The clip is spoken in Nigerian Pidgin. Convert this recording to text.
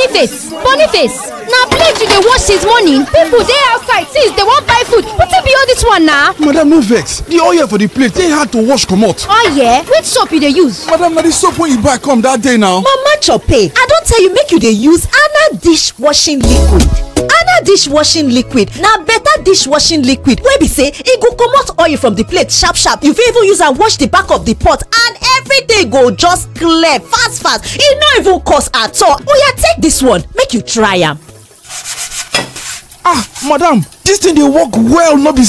boniface boniface na plate you dey wash since morning people dey outside since dey wan buy food wetin be all this one na. madam no vex the oil for the plate dey hard to wash comot. oil which soap you dey use. madam na the soap wey you buy come that day now. mama chope i don tell you make you dey use ana dishwashing liquid ana dishwashing liquid na better dishwashing liquid wey be say e go comot oil from the plate sharp sharp you fit even use am wash the back of the pot and everything go just clear fast fast e no even cost at all oya take this one make you try am. ah madam this thing dey work well no be